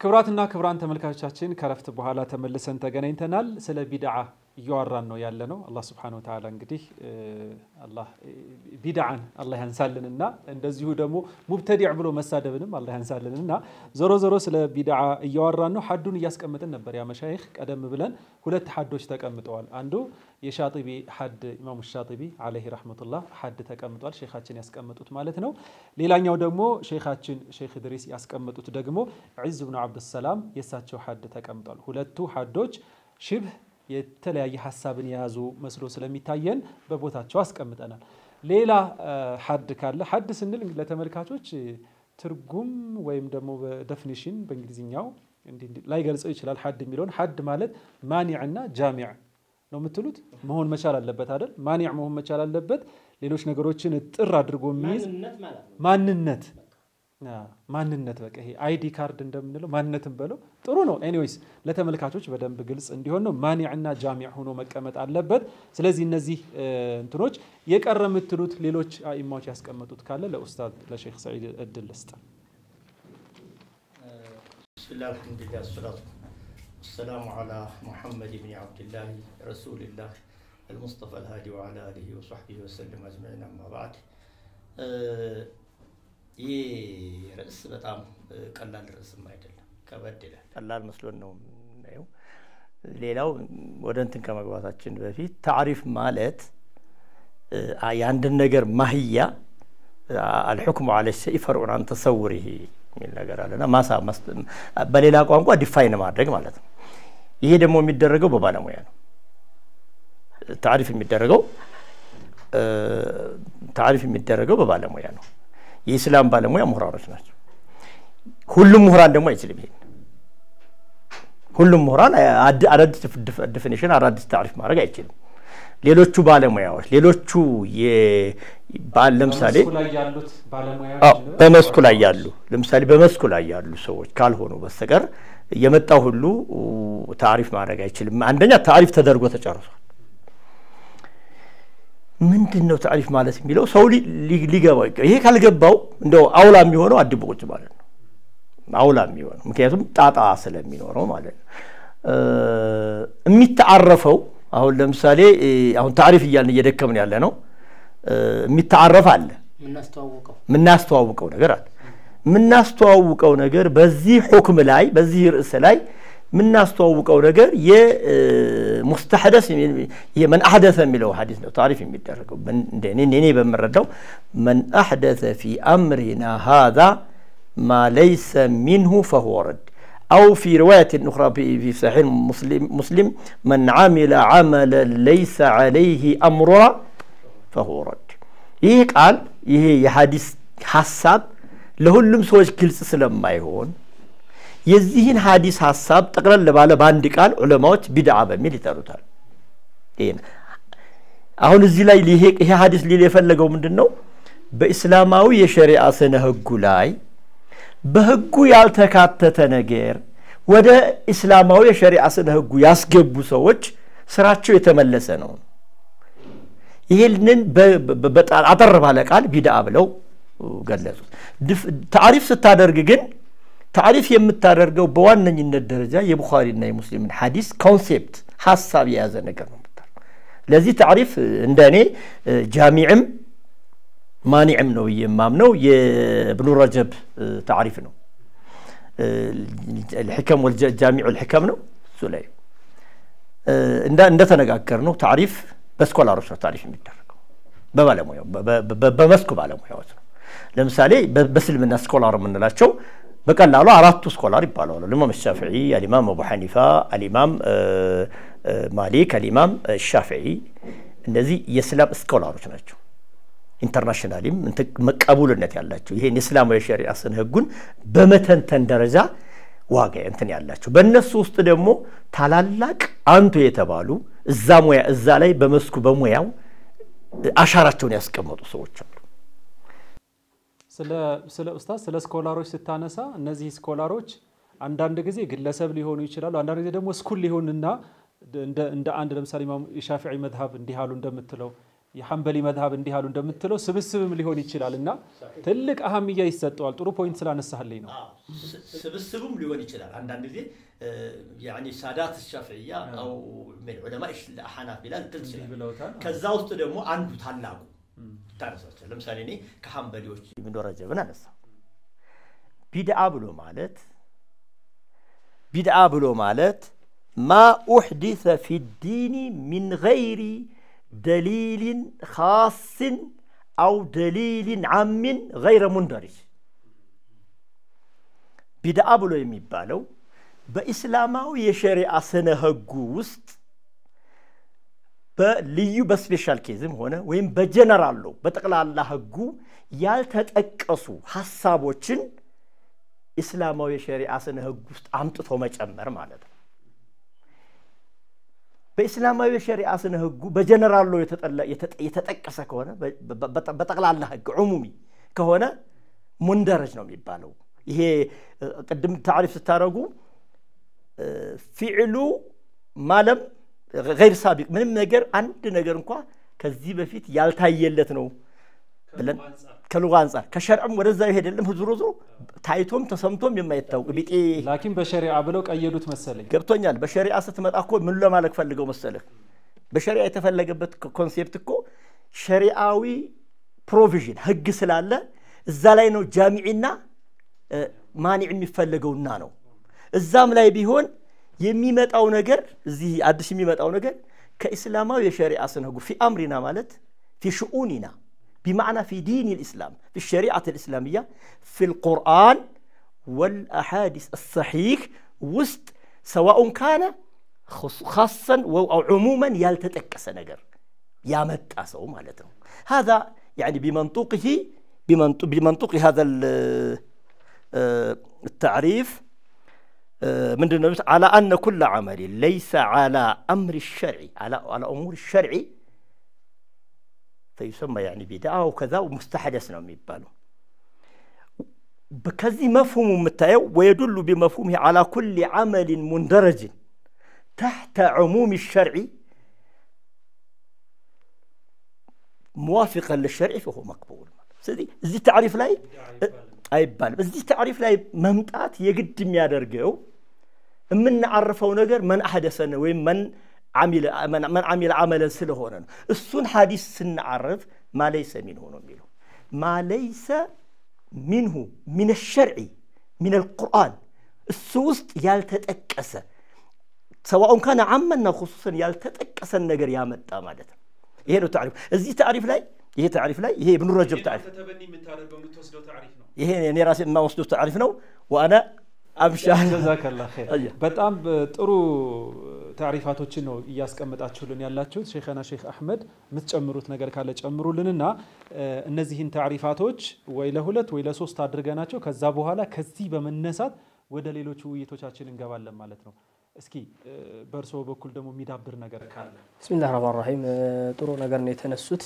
ክብራትና ክብራን ተመልካቾቻችን ከረፍት በኋላ ተመልሰን ተገናኝተናል። ስለ ቢድዓ እያወራን ነው ያለ ነው። አላህ ስብሐነሁ ወተዓላ እንግዲህ አላህ ቢድዓን አላህ ያንሳልንና እንደዚሁ ደግሞ ሙብተዲዕ ብሎ መሳደብንም አላህ ያንሳልንና ዞሮ ዞሮ ስለ ቢድዓ እያወራን ነው። ሐዱን እያስቀመጥን ነበር። ያ መሻይኽ ቀደም ብለን ሁለት ሐዶች ተቀምጠዋል። አንዱ የሻጢቢ ሐድ ኢማሙ ሻጢቢ ዓለይሂ ረሕመቱላህ ሐድ ተቀምጧል። ሼኻችን ያስቀመጡት ማለት ነው። ሌላኛው ደግሞ ሼኻችን ሼኽ ድሪስ ያስቀመጡት ደግሞ ዒዝ ብኑ ዓብድሰላም የእሳቸው ሐድ ተቀምጧል። ሁለቱ ሐዶች ሽብህ የተለያየ ሀሳብን የያዙ መስሎ ስለሚታየን በቦታቸው አስቀምጠናል። ሌላ ሐድ ካለ ሐድ ስንል ለተመልካቾች ትርጉም ወይም ደግሞ በደፊኒሽን በእንግሊዝኛው ላይ ገልጸው ይችላል። ሐድ የሚለውን ሐድ ማለት ማኒዕና ጃሚዕ ነው የምትሉት መሆን መቻል አለበት አይደል? ማኒዕ መሆን መቻል አለበት። ሌሎች ነገሮችን እጥር አድርጎ የሚይዝ ማንነት ማንነት በቃ ይሄ አይዲ ካርድ እንደምንለው ማንነትን በለው ጥሩ ነው። ኤኒዌይስ ለተመልካቾች በደንብ ግልጽ እንዲሆን ነው ማኒዕና ጃሚዕ ሆኖ መቀመጥ አለበት። ስለዚህ እነዚህ እንትኖች የቀረ የምትሉት ሌሎች አኢማዎች ያስቀመጡት ካለ ለኡስታዝ ለሼክ ሰዒድ እድል ልስጥ። ብስሚላህ አልሐምዱሊላህ ሰላቱ ወሰላሙ ዓላ ሙሐመድ ብን ዓብድላህ ረሱልላህ አልሙስጠፋ አልሃዲ ወዓላ አሊሂ ወሰሕቢሂ ወሰለም አጅመዒን አማ ባዕድ ይህ ርዕስ በጣም ቀላል ርዕስም አይደለም፣ ከበድ ይላል። ቀላል መስሎን ነው የምናየው። ሌላው ወደ እንትን ከመግባታችን በፊት ታሪፍ ማለት የአንድን ነገር ማህያ አልሑክሙ አለ ሸይ ፈርዑን አን ተሰውሪሂ የሚል ነገር አለና ማሳ በሌላ ቋንቋ ዲፋይን ማድረግ ማለት ነው። ይሄ ደግሞ የሚደረገው በባለሙያ ነው። ታሪፍ የሚደረገው ታሪፍ የሚደረገው በባለሙያ ነው። የኢስላም ባለሙያ ምሁራኖች ናቸው። ሁሉም ምሁራን ደግሞ አይችልም። ይሄን ሁሉም ምሁራን አዳዲስ ዲፊኒሽን አዳዲስ ታሪፍ ማድረግ አይችልም። ሌሎቹ ባለሙያዎች ሌሎቹ ለምሳሌ በመስኩ ላይ ያሉ ለምሳሌ በመስኩ ላይ ያሉ ሰዎች ካልሆኑ በስተቀር የመጣው ሁሉ ታሪፍ ማድረግ አይችልም። አንደኛ ታሪፍ ተደርጎ ተጨርሷል። ምንድን ነው ታሪፍ ማለት የሚለው ሰው ሊገባው ይሄ ካልገባው እንደው አውላ የሚሆነው አድቦ ቁጭ ማለት ነው። አውላ የሚሆነው ምክንያቱም ጣጣ ስለሚኖረው ማለት ነው። የሚተዓረፈው አሁን ለምሳሌ አሁን ታሪፍ እያልን እየደከምን ያለ ነው። የሚተዓረፍ አለ፣ የምናስተዋውቀው ነገር አለ። የምናስተዋውቀው ነገር በዚህ ሁክም ላይ በዚህ ርዕስ ላይ የምናስተዋውቀው ነገር የሙስተሐደስ መን አሕደሰ የሚለው ሐዲስ ነው ታሪፍ የሚደረገው እኔ በምረዳው መን አሕደሰ ፊ አምሪና ሃዛ ማ ለይሰ ሚንሁ ፈሁወ ረድ አው ፊ ሪዋየት ኡኽራ ፊ ሰሒሕ ሙስሊም መን ዓሚለ ዓመለን ለይሰ ዓለይህ አምሩና ፈሁወ ረድ ይህ ቃል ይሄ የሐዲስ ሐሳብ ለሁሉም ሰዎች ግልጽ ስለማይሆን የዚህን ሀዲስ ሀሳብ ጠቅለል ባለ በአንድ ቃል ዑለማዎች ቢድዓ በሚል ይጠሩታል። አሁን እዚህ ላይ ይሄ ሀዲስ ሊል የፈለገው ምንድን ነው? በኢስላማዊ የሸሪዓ ስነ ህጉ ላይ በህጉ ያልተካተተ ነገር ወደ ኢስላማዊ የሸሪዓ ስነ ህጉ ያስገቡ ሰዎች ስራቸው የተመለሰ ነው። ይህንን አጠር ባለ ቃል ቢድዓ ብለው ገለጹት። ታሪፍ ስታደርግ ግን ታሪፍ የምታደርገው በዋነኝነት ደረጃ የቡኻሪና የሙስሊምን ሐዲስ ኮንሴፕት ሀሳብ የያዘ ነገር ነው የምታደርገው። ለዚህ ታሪፍ እንደ እኔ ጃሚዕም ማኒዕም ነው የማምነው የብኑ ረጀብ ታሪፍ ነው። ልሕከም ጃሚዑ ልሕከም ነው። እሱ ላይ እንደተነጋገር ነው ታሪፍ በስኮላሮች ነው ታሪፍ የሚደረገው በባለሙያው በመስኩ ባለሙያዎች ነው። ለምሳሌ በእስልምና ስኮላር የምንላቸው በቀላሉ አራቱ ስኮላር ይባላሉ። አልኢማም ሻፍዒ፣ አልኢማም አቡ ሐኒፋ፣ አልኢማም ማሊክ፣ አልኢማም ሻፍዒ እነዚህ የእስላም ስኮላሮች ናቸው። ኢንተርናሽናሊም መቀቡልነት ያላቸው ይሄን የእስላማዊ ሸሪዓ ስነ ህጉን በመተንተን ደረጃ ዋጋ እንትን ያላቸው በእነሱ ውስጥ ደግሞ ታላላቅ አንቱ የተባሉ እዛ ሙያ እዛ ላይ በመስኩ በሙያው አሻራቸውን ያስቀመጡ ሰዎች አሉ። ስለ ኡስታዝ ስለ ስኮላሮች ስታነሳ እነዚህ ስኮላሮች አንዳንድ ጊዜ ግለሰብ ሊሆኑ ይችላሉ። አንዳንድ ጊዜ ደግሞ ስኩል ሊሆንና እንደ አንድ ለምሳሌ ኢማም የሻፊዒ መዝሀብ እንዲህ አሉ እንደምትለው የሐንበሊ መዝሀብ እንዲህ አሉ እንደምትለው ስብስብም ሊሆን ይችላል እና ትልቅ አህምያ ይሰጠዋል። ጥሩ ፖይንት ስላነሳህልኝ ነው። ስብስቡም ሊሆን ይችላል። አንዳንድ ጊዜ ያኒ ሳዳት ሻፍዕያ አው ዑለማ ሐናፊላ ልትል ትችላል። ከዛ ውስጥ ደግሞ አንዱ ታላቁ ታነሳቸው። ለምሳሌ እኔ ከሐንበሊዎች ኢብኑ ረጀብን አነሳ። ቢድዓ ብሎ ማለት ቢድዓ ብሎ ማለት ማ ኡሕዲሰ ፊ ዲኒ ሚን ገይሪ ደሊልን ካስን አው ደሊልን ዓምን ገይረ ሙንደሪጅ ቢድዓ ብሎ የሚባለው በኢስላማዊ የሸሪዓ ስነ ህጉ ውስጥ በልዩ በስፔሻል ኬዝም ሆነ ወይም በጀነራል ሎ በጠቅላላ ህጉ ያልተጠቀሱ ሀሳቦችን ኢስላማዊ የሸሪዓ ስነ ህግ ውስጥ አምጥቶ መጨመር ማለት ነው። በኢስላማዊ የሸሪዓ ስነ ህጉ በጀነራል ሎ የተጠቀሰ ከሆነ በጠቅላላ ህግ ዑሙሚ ከሆነ ሙንደረጅ ነው የሚባለው። ይሄ ቅድም ታሪፍ ስታደረጉ ፊዕሉ ማለም ገይር ሳቢቅ ምንም ነገር አንድ ነገር እንኳ ከዚህ በፊት ያልታየለት ነው ብለን ከሉጋ አንጻር ከሸርዕም ወደዛ ይሄደለም ዞሮ ዞሮ ታይቶም ተሰምቶም የማይታወቅ ቢጤ ላኪን በሸሪዓ ብለው ቀየዱት መሰለኝ። ገብቶኛል። በሸሪዓ ስትመጣ እኮ ምን ለማለት ፈልገው መሰለህ? በሸሪዓ የተፈለገበት ኮንሴፕት እኮ ሸሪዓዊ ፕሮቪዥን ህግ ስላለ እዛ ላይ ነው ጃሚዒና ማኒዕ የሚፈለገውና ነው። እዛም ላይ ቢሆን የሚመጣው ነገር እዚህ አዲስ የሚመጣው ነገር ከኢስላማዊ የሸሪዓ ስነ ህጉ ፊ አምሪና ማለት ፊ ሽኡኒና بمعنى في دين الإسلام في الشريعة الإسلامية في القرآن والأحاديث الصحيح وسط سواء كان خاصا أو عموما يلتتكس نجر يا متأسو مالته هذا يعني بمنطوقه بمنطق, بمنطق هذا التعريف من على أن كل عمل ليس على أمر الشرع على على أمور الشرع فيسمى يعني بدعة وكذا ومستحدث ነው የሚባለው ከዚህ መፍሁሙ የምታየው ويدل بمفهومه على كل عمل مندرج تحت عموم الشرع موافقا للشرع فهو مقبول ስለዚህ እዚህ ታሪፍ ላይ አይባልም እዚህ ታሪፍ ላይ መምጣት የግድ የሚያደርገው የምናዓርፈው ነገር መን አሐደሰነ ወይም መን መን አሚለ አመለን ስለሆነ ነው። እሱን ሐዲስ ስናዓርፍ ማለይሰ ሚንሁ ነው የሚለው ማለይሰ ሚንሁ ሚን ሸርዒ ሚን አልቁርአን እሱ ውስጥ ያልተጠቀሰ ሰዋኡን ካነ አመና ሁሱሰን ያልተጠቀሰን ነገር ያመጣ ማለት ነው። ይሄ ነው ታሪፍ። እዚህ ታሪፍ ላይ ይሄ ታሪፍ ላይ ይሄ ኢብኑ ረጀብ ታሪፍ ይሄ እኔ ራሴ የማወስደው ታሪፍ ነው ወአና አብሻር ጀዛከላ ኸይር። በጣም ጥሩ ታሪፋቶችን ነው እያስቀመጣችሁልን ያላችሁት። ሼኸና ሼክ አሕመድ የምትጨምሩት ነገር ካለ ጨምሩልንና እነዚህን ታሪፋቶች ወይ ለሁለት ወይ ለሶስት አድርገናቸው ከዛ በኋላ ከዚህ በመነሳት ወደ ሌሎች ውይይቶቻችን እንገባለን ማለት ነው። እስኪ በእርስዎ በኩል ደግሞ የሚዳብር ነገር ካለ። ብስሚላህ ረህማን ረሂም ጥሩ ነገር ነው የተነሱት።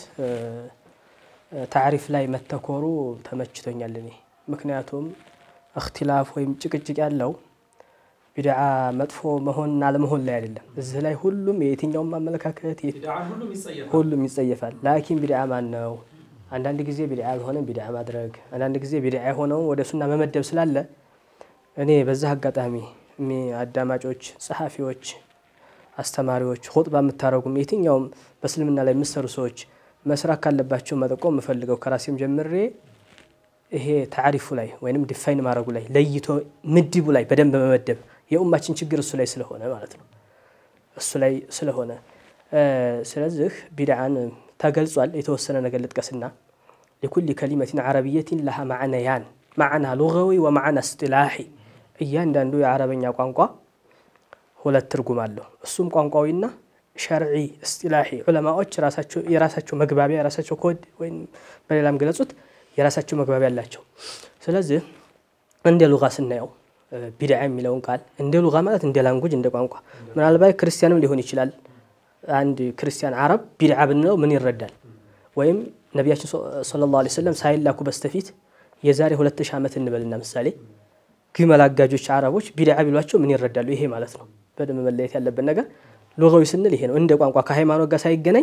ታሪፍ ላይ መተኮሩ ተመችቶኛል እኔ ምክንያቱም እክትላፍ ወይም ጭቅጭቅ ያለው ቢድዓ መጥፎ መሆንና አለመሆን ላይ አይደለም። እዚህ ላይ ሁሉም የየትኛውም አመለካከት ሁሉም ይጸየፋል። ላኪን ቢድዓ ማን ነው? አንዳንድ ጊዜ ቢድዓ የሆነን ቢድዓ ማድረግ፣ አንዳንድ ጊዜ ቢድዓ የሆነውን ወደ ሱና መመደብ ስላለ እኔ በዛ አጋጣሚ አዳማጮች፣ ጸሐፊዎች፣ አስተማሪዎች፣ ኹጥባ የምታደረጉም የትኛውም በእስልምና ላይ የምሰሩ ሰዎች መስራት ካለባቸው መጠቆም የምፈልገው ከራሴም ጀምሬ ይሄ ታሪፉ ላይ ወይንም ዲፋይን ማድረጉ ላይ ለይቶ ምድቡ ላይ በደንብ መመደብ የኡማችን ችግር እሱ ላይ ስለሆነ ማለት ነው። እሱ ላይ ስለሆነ ስለዚህ ቢድዓን ተገልጿል። የተወሰነ ነገር ልጥቀስና ሊኩል ከሊመትን ዓረብየትን ለሃ ማዕነያን ማዕና ሉጋዊ ወማዕና እስጢላሒ እያንዳንዱ የአረበኛ ቋንቋ ሁለት ትርጉም አለው። እሱም ቋንቋዊና ሸርዒ እስጢላሒ ዑለማዎች የራሳቸው መግባቢያ የራሳቸው ኮድ ወይም በሌላም ገለጹት የራሳቸው መግባቢያ አላቸው። ስለዚህ እንደ ሉጋ ስናየው ቢድዓ የሚለውን ቃል እንደ ሉጋ ማለት እንደ ላንጉጅ እንደ ቋንቋ ምናልባት ክርስቲያንም ሊሆን ይችላል። አንድ ክርስቲያን አረብ ቢድዓ ብንለው ምን ይረዳል? ወይም ነቢያችን ሰለላሁ ዐለይሂ ወሰለም ሳይላኩ በስተፊት የዛሬ ሁለት ሺህ ዓመት እንበልና ምሳሌ ግመል አጋጆች አረቦች ቢድዓ ቢሏቸው ምን ይረዳሉ? ይሄ ማለት ነው። በደንብ መለየት ያለበት ነገር ሉጋዊ ስንል ይሄ ነው። እንደ ቋንቋ ከሃይማኖት ጋር ሳይገናኝ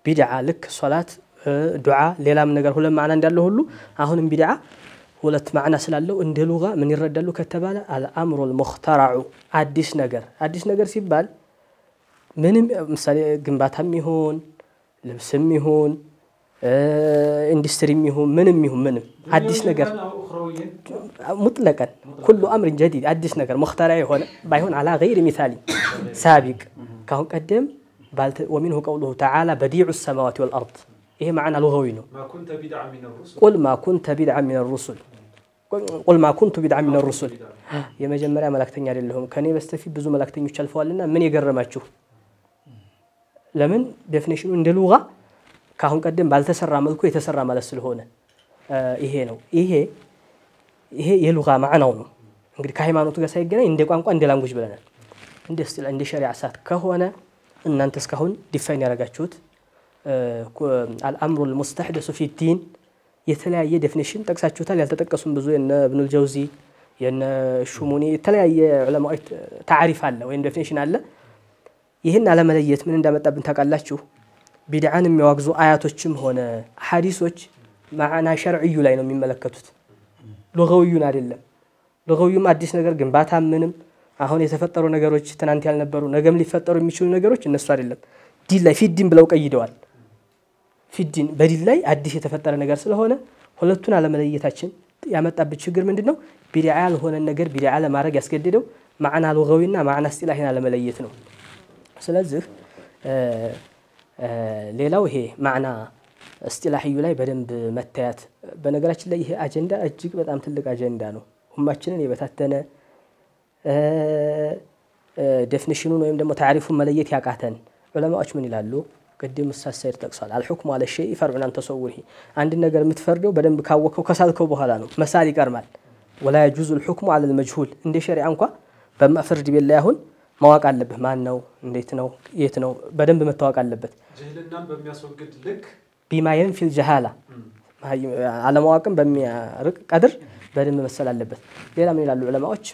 ቢድዓ ልክ ሶላት፣ ዱዓ፣ ሌላም ነገር ሁለት ማዕና እንዳለው ሁሉ አሁንም ቢድዓ ሁለት ማዕና ስላለው እንደ ሉጋ ምን ይረዳሉ ከተባለ አልአምሩ ልሙክተራዑ አዲስ ነገር። አዲስ ነገር ሲባል ምንም ምሳሌ ግንባታም ይሁን ልብስም ይሁን ኢንዱስትሪም ይሁን ምንም ይሁን ምንም አዲስ ነገር ሙጥለቀን ኩሉ አምርን ጀዲድ አዲስ ነገር ሙክተራ የሆነ ባይሆን አላ ገይር ሚሳሊ ሳቢቅ ካሁን ቀደም ወሚንሁ ቀውሉሁ ተዓላ በዲዑ ሰማዋት ወልአርድ ይሄ ማዕና ሉጋዊ ነው። ቁል ማ ኩንተ ቢድዓ ሚን ሩሱል ቁል ማ ኩንቱ ቢድዓ ሚን ሩሱል የመጀመሪያ መላክተኛ አይደለሁም ከኔ በስተፊት ብዙ መላክተኞች አልፈዋልና ምን የገረማችሁ? ለምን ዴፊኒሽኑ እንደ ሉጋ ከአሁን ቀደም ባልተሰራ መልኩ የተሰራ ማለት ስለሆነ ይሄ ነው። ይሄ ይሄ የሉጋ ማዕናው ነው። እንግዲህ ከሃይማኖቱ ጋር ሳይገናኝ እንደ ቋንቋ እንደ ላንጉጅ ብለናል። እንደ ስቲል እንደ ሸሪዓ ሰዓት ከሆነ እናንተ እስካሁን ዲፋይን ያደረጋችሁት አልአምሩ ልሙስተሕደሱ ፊ ዲን የተለያየ ዴፊኒሽን ጠቅሳችሁታል። ያልተጠቀሱም ብዙ የነ እብኑል ጀውዚ የነ ሹሙኒ የተለያየ ዑለማዎች ታሪፍ አለ ወይም ዴፊኒሽን አለ። ይህን አለመለየት ምን እንዳመጣብን ታውቃላችሁ? ቢድዓን የሚያዋግዙ አያቶችም ሆነ ሐዲሶች ማዕና ሸርዕዩ ላይ ነው የሚመለከቱት፣ ሉገውዩን አይደለም። ሉገውዩም አዲስ ነገር ግንባታ ምንም አሁን የተፈጠሩ ነገሮች ትናንት ያልነበሩ ነገም ሊፈጠሩ የሚችሉ ነገሮች እነሱ አይደለም። ዲን ላይ ፊዲን ብለው ቀይደዋል። ፊዲን በዲን ላይ አዲስ የተፈጠረ ነገር ስለሆነ ሁለቱን አለመለየታችን ያመጣብን ችግር ምንድን ነው? ቢድዓ ያልሆነን ነገር ቢድዓ ለማድረግ ያስገድደው ማዕና ሉገዊና ማዕና እስጢላሂን አለመለየት ነው። ስለዚህ ሌላው ይሄ ማዕና እስጢላህዩ ላይ በደንብ መታየት። በነገራችን ላይ ይሄ አጀንዳ እጅግ በጣም ትልቅ አጀንዳ ነው። ሁማችንን የበታተነ ዴፊኒሽኑን ወይም ደግሞ ታሪፉን መለየት ያቃተን ዑለማዎች ምን ይላሉ? ቅድም እሳት ሰይድ ጠቅሷል። አልሑክሙ አለ ሸይ ፈርዑን አን ተሰውሪሂ አንድ ነገር የምትፈርደው በደንብ ካወቅከው ከሳልከው በኋላ ነው። መሳል ይቀርማል። ወላ የጁዙ ልሑክሙ አለ ልመጅሁል እንደ ሸሪዓ እንኳ በፍርድ ቤት ላይ አሁን ማወቅ አለብህ። ማን ነው? እንዴት ነው? የት ነው? በደንብ መታወቅ አለበት። ጅህልናን በሚያስወግድ ልክ ቢማ የንፊል ጀሃላ አለማወቅን በሚያርቅ ቀድር በደንብ መሰል አለበት። ሌላ ምን ይላሉ ዑለማዎች?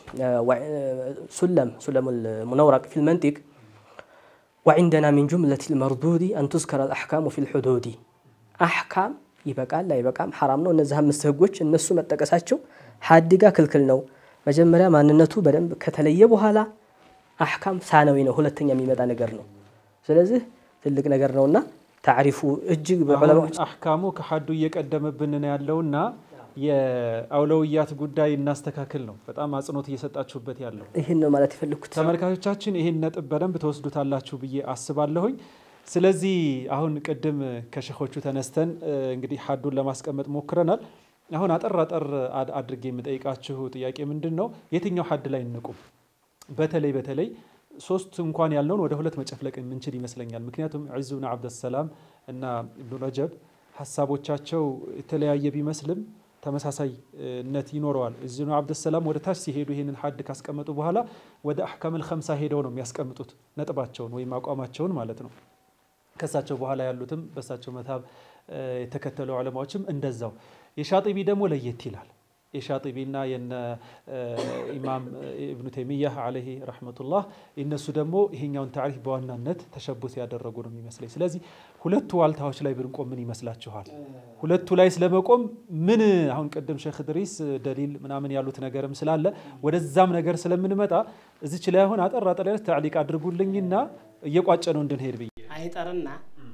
ሱለም ሱለሙል ሙነውረቅ ፊል መንጢቅ ወዒንደና ሚን ጁምለት ልመርዱዲ አን ቱዝከረ አልአሕካሙ ፊል ሑዱዲ አሕካም ይበቃል አይበቃም፣ ሐራም ነው። እነዚህ አምስት ህጎች እነሱ መጠቀሳቸው ሀዲጋ ክልክል ነው። መጀመሪያ ማንነቱ በደንብ ከተለየ በኋላ አሕካም ሳነዊ ነው፣ ሁለተኛ የሚመጣ ነገር ነው። ስለዚህ ትልቅ ነገር ነውና ታሪፉ እጅግ በዑለማዎች አሕካሙ ከሐዱ እየቀደመብን ነው ያለውና የአውለውያት ጉዳይ እናስተካክል ነው። በጣም አጽንኦት እየሰጣችሁበት ያለው ይህን ነው ማለት የፈለግኩት። ተመልካቾቻችን ይህን ነጥብ በደንብ ተወስዱታላችሁ ብዬ አስባለሁኝ። ስለዚህ አሁን ቅድም ከሸኾቹ ተነስተን እንግዲህ ሐዱን ለማስቀመጥ ሞክረናል። አሁን አጠር አጠር አድርጌ የምጠይቃችሁ ጥያቄ ምንድን ነው? የትኛው ሐድ ላይ እንቁም? በተለይ በተለይ ሶስት እንኳን ያልነውን ወደ ሁለት መጨፍለቅ የምንችል ይመስለኛል። ምክንያቱም ዒዙ ብን ዓብደሰላም እና ኢብኑ ረጀብ ሀሳቦቻቸው የተለያየ ቢመስልም ተመሳሳይነት ይኖረዋል። ዒዙ ብን ዓብደሰላም ወደ ታች ሲሄዱ ይህንን ሐድ ካስቀመጡ በኋላ ወደ አሕካመል ኸምሳ ሄደው ነው የሚያስቀምጡት ነጥባቸውን ወይም አቋማቸውን ማለት ነው። ከሳቸው በኋላ ያሉትም በሳቸው መታብ የተከተሉ ዑለማዎችም እንደዛው። የሻጢቢ ደግሞ ለየት ይላል። የሻጢቢና የነ ኢማም ኢብኑ ተይሚያህ ዓለይሂ ረሕመቱላህ እነሱ ደግሞ ይሄኛውን ታሪፍ በዋናነት ተሸቡት ያደረጉ ነው የሚመስለኝ። ስለዚህ ሁለቱ ዋልታዎች ላይ ብንቆም ምን ይመስላችኋል? ሁለቱ ላይ ስለመቆም ምን አሁን ቅድም ሼክ ድሪስ ደሊል ምናምን ያሉት ነገርም ስላለ ወደዛም ነገር ስለምንመጣ እዚች ላይ አሁን አጠር አጠር ያለ ታዕሊቅ አድርጉልኝና እየቋጨ ነው እንድንሄድ ብዬ አይጠርና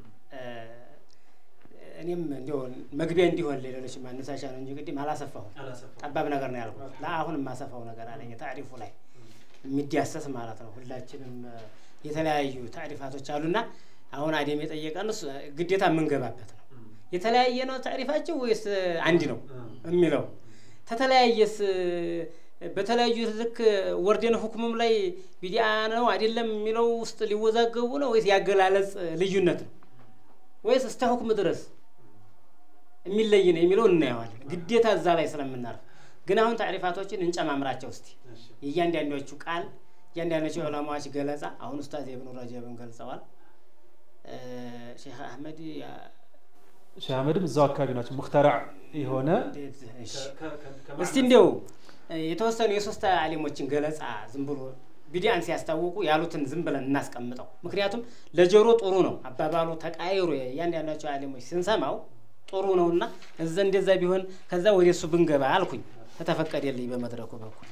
እኔም እንዲሆን መግቢያ እንዲሆን ሌሎች ማነሳሻ ነው እንጂ ቅድም አላሰፋሁም። ጠባብ ነገር ነው ያልኩት። ለአሁን የማሰፋው ነገር አለኝ ታሪፉ ላይ የሚዳሰስ ማለት ነው። ሁላችንም የተለያዩ ታሪፋቶች አሉና አሁን አደም የጠየቀን ግዴታ የምንገባበት ነው። የተለያየ ነው ታሪፋቸው ወይስ አንድ ነው የሚለው ተተለያየስ በተለያዩ ልክ ወርደን ሁክምም ላይ ቢዲአ ነው አይደለም የሚለው ውስጥ ሊወዛገቡ ነው ወይስ ያገላለጽ ልዩነት ነው ወይስ እስተ ሁክም ድረስ የሚለይ ነው የሚለው እናየዋለን። ግዴታ እዛ ላይ ስለምናርፍ ግን አሁን ታሪፋቶችን እንጨማምራቸው እስቲ የእያንዳንዶቹ ቃል እያንዳንዶቹ ዑለማዎች ገለጻ አሁን ኡስታዝ ኢብኑ ረጀብን ገልጸዋል። ሼክ አህመድ ሼህ አህመድም እዛው አካባቢ ናቸው። ሙክተራዕ የሆነ እስቲ እንዲያው የተወሰኑ የሶስት አሊሞችን ገለጻ ዝም ብሎ ቢዲአን ሲያስታውቁ ያሉትን ዝም ብለን እናስቀምጠው። ምክንያቱም ለጆሮ ጥሩ ነው አባባሉ ተቃይሮ እያንዳንዳቸው አሊሞች ስንሰማው ጥሩ ነውና እዛ እንደዛ ቢሆን ከዛ ወደ እሱ ብንገባ አልኩኝ ከተፈቀደልኝ በመድረኩ በኩል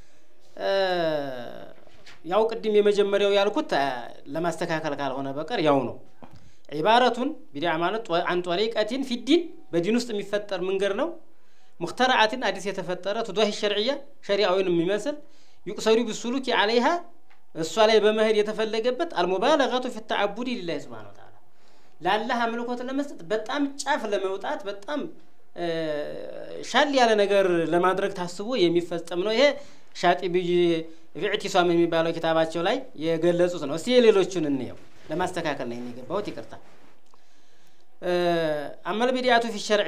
ያው ቅድም የመጀመሪያው ያልኩት ለማስተካከል ካልሆነ በቀር ያው ነው። ዒባረቱን ቢድዓ ማለት አን ጦሪቀቲን ፊዲን በዲን ውስጥ የሚፈጠር መንገድ ነው። ሙክተረዓትን አዲስ የተፈጠረ ቱዷሂ ሸርዕያ ሸሪዓዊን የሚመስል ዩቅሰዱ ብሱሉኪ ዓለይሃ እሷ ላይ በመሄድ የተፈለገበት አልሙባለገቱ ፊ ተዓቡዲ ሊላሂ ስብሓነ ወተዓላ ለአላህ አምልኮት ለመስጠት በጣም ጫፍ ለመውጣት በጣም ሻል ያለ ነገር ለማድረግ ታስቦ የሚፈጸም ነው። ይሄ ሻጢቢይ ቢዕቲሷም የሚባለው ኪታባቸው ላይ የገለጹት ነው። እስቲ የሌሎቹን እንየው። ለማስተካከል ነው የሚገባውት፣ ይቅርታ። አመል ቢድዓቱ ፊ ሸርዒ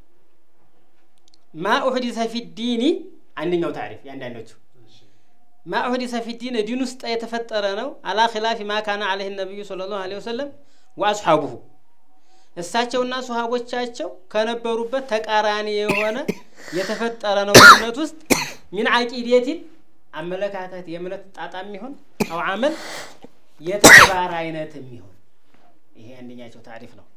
ማ ኡሕዲሰ ፊ ዲኒ አንደኛው ታሪፍ የአንዳንዶቹ ማ ኡሕዲሰ ፊ ዲን ዲን ውስጥ የተፈጠረ ነው። አላ ኺላፊ ማ ካነ አለይህ ነቢዩ ሰለላሁ ዐለይሂ ወሰለም ወአስሓቡሁ እሳቸውና ሱሃቦቻቸው ከነበሩበት ተቃራኒ የሆነ የተፈጠረ ነው እምነት ውስጥ ሚን አቂዴቲን አመለካከት የእምነት ጣጣ የሚሆን አው አመል የተግባር አይነት የሚሆን ይሄ አንደኛቸው ታሪፍ ነው።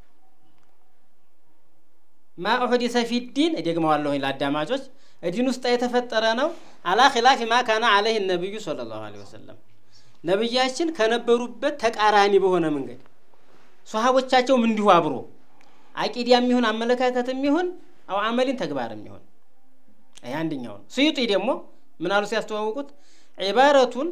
ማ ኡሕዲሰ ፊዲን እደግመዋለሁኝ ለአዳማጮች ዲን ውስጥ የተፈጠረ ነው። አላ ኺላፊ ማ ካነ አለይህ ነቢዩ ሰለላሁ ዐለይሂ ወሰለም ነቢያችን ከነበሩበት ተቃራኒ በሆነ መንገድ ሶሃቦቻቸውም እንዲሁ አብሮ አቂዳ የሚሆን አመለካከት የሚሆን አው አመሊን ተግባር የሚሆን ይህ አንደኛው ነው። ስዩጢ ደግሞ ምን አሉ ሲያስተዋውቁት ዒባረቱን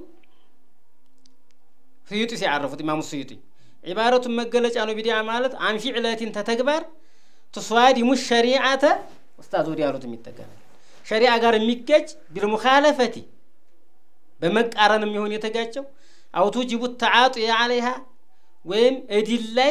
ስዩጢ ሲያረፉት ኢማሙ ስዩጢ ዒባረቱን መገለጫ ነው ቢዲዓ ማለት አን ፊዕለቲን ተተግባር ትስዋዲሙ ሸሪዓተ ኡስታዝ ወዲ ያሉት የሚጠቀናል ሸሪዓ ጋር የሚጋጭ ቢልሙኻለፈቲ በመቃረን የሚሆን የተጋጨው አውቱ ጅቡ ተዓጡ አለይሃ ወይም እዲል ላይ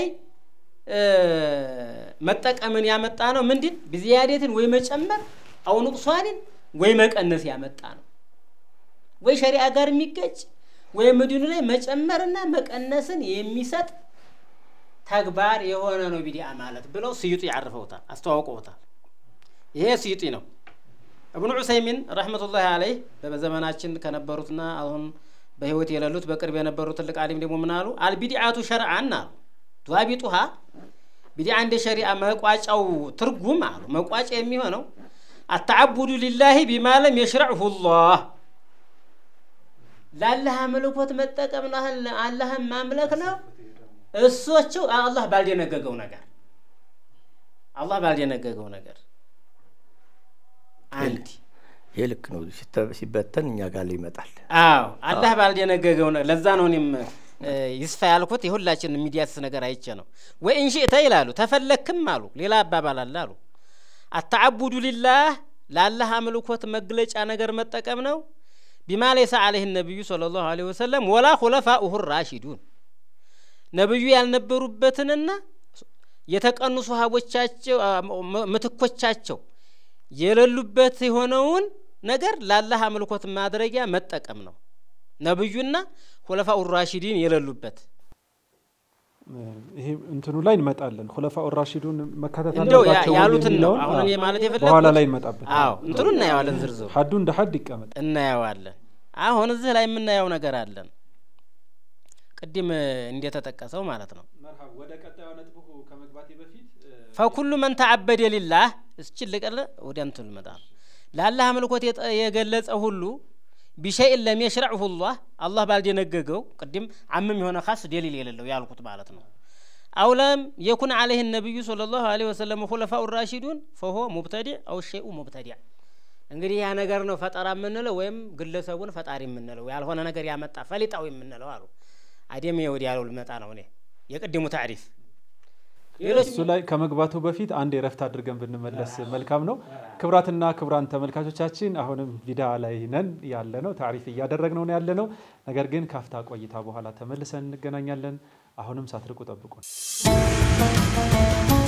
መጠቀምን ያመጣ ነው። ምንድን ብዝያዴትን ወይ መጨመር አው ኑቅሷንን ወይ መቀነስ ያመጣ ነው። ወይ ሸሪዓ ጋር የሚገጭ ወይም እዲኑ ላይ መጨመርና መቀነስን የሚሰጥ ተግባር የሆነ ነው ቢዲዓ ማለት ብለው ስዩጢ ያርፈውታል፣ አስተዋውቀውታል። ይሄ ስዩጢ ነው። እብኑ ዑሰይሚን ረሕመቱላሂ አለይህ በዘመናችን ከነበሩትና አሁን በህይወት የሌሉት በቅርብ የነበሩ ትልቅ አሊም ደግሞ ምን አሉ? አልቢድዓቱ ሸርዓን አሉ ዷቢጡሃ ቢድዓ እንደ ሸሪዓ መቋጫው ትርጉም አሉ መቋጫ የሚሆነው አተዓቡዱ ሊላሂ ቢማለም የሽረዕሁ ላህ ለአላህ አምልኮት መጠቀም ነው። አላህን ማምለክ ነው። እሶቸው አላህ ባልደነገገው ነገር አላህ ባልደነገገው ነገር አንድ ይህ ልክ ነው። ሲበተን እኛ ጋር ይመጣል። አዎ አላህ ባልደነገገው ነገር ለዛ ነው እኔም ይስፋ ያልኩት የሁላችን የሚዲያስስ ነገር አይቼ ነው። ወይ እንሽእተ ይላሉ ተፈለክም አሉ ሌላ አባባል አለ አሉ አተዓቡዱ ሊላህ ለአላህ አምልኮት መግለጫ ነገር መጠቀም ነው። ቢማ ለይሰ አለይህ ነቢዩ ሰለላሁ ዐለይሂ ወሰለም ወላ ሁለፋኡሁ ራሺዱን ነቢዩ ያልነበሩበትንና የተቀኑ ሶሃቦቻቸው ምትኮቻቸው የሌሉበት የሆነውን ነገር ለአላህ አምልኮት ማድረጊያ መጠቀም ነው። ነብዩና ሁለፋኡ ራሺዲን የሌሉበት ይሄ እንትኑ ላይ እንመጣለን። ሁለፋኡ ራሺዱን መካተት እንደው አለባቸው ወይ ያሉትን ነው የሚለውን አሁን እኔ አዎ፣ ማለት የፈለግኩት በኋላ ላይ እንመጣበት። አዎ እንትኑ እናየዋለን፣ ዝርዝሩ ሀዱ እንደ ሀድ ይቀመጥ። እናየዋለን። አሁን እዚህ ላይ የምናየው ነገር አለን፣ ቅድም እንደተጠቀሰው ማለት ነው። ወደ ቀጣዩ ነጥቡ ከመግባቴ በፊት ፈኩሉ መን ተዓበደ ሊላህ እስችል ልቀለ ወደ እንትን ልመጣ ነው። ለአላህ አምልኮት የጠ- የገለጸ ሁሉ ቢሸይን ለም የሽረዕሁ ላህ አላህ ባልደነገገው ቅድም አምም የሆነ ካስ ደሊል የሌለው ያልኩት ማለት ነው። አውለም የኩን አለይህ ነቢዩ ሰለላሁ ዐለይሂ ወሰለም ሁለፋኡ ራሺዱን ፈሆ ሙብተዲዕ አው ሸይኡ ሙብተዲዕ። እንግዲህ ያ ነገር ነው ፈጠራ የምንለው ወይም ግለሰቡን ፈጣሪ የምንለው ያልሆነ ነገር ያመጣ ፈሊጣዊ የምንለው አሉ። አደም ወዲ ያለው ልመጣ ነው እኔ የቅድሙ ታሪፍ እሱ ላይ ከመግባቱ በፊት አንድ የረፍት አድርገን ብንመለስ መልካም ነው። ክብራትና ክብራን ተመልካቾቻችን አሁንም ቢድዓ ላይ ነን ያለ ነው፣ ታሪፍ እያደረግነው ነው ያለ ነው። ነገር ግን ካፍታ ቆይታ በኋላ ተመልሰን እንገናኛለን። አሁንም ሳትርቁ ጠብቁን።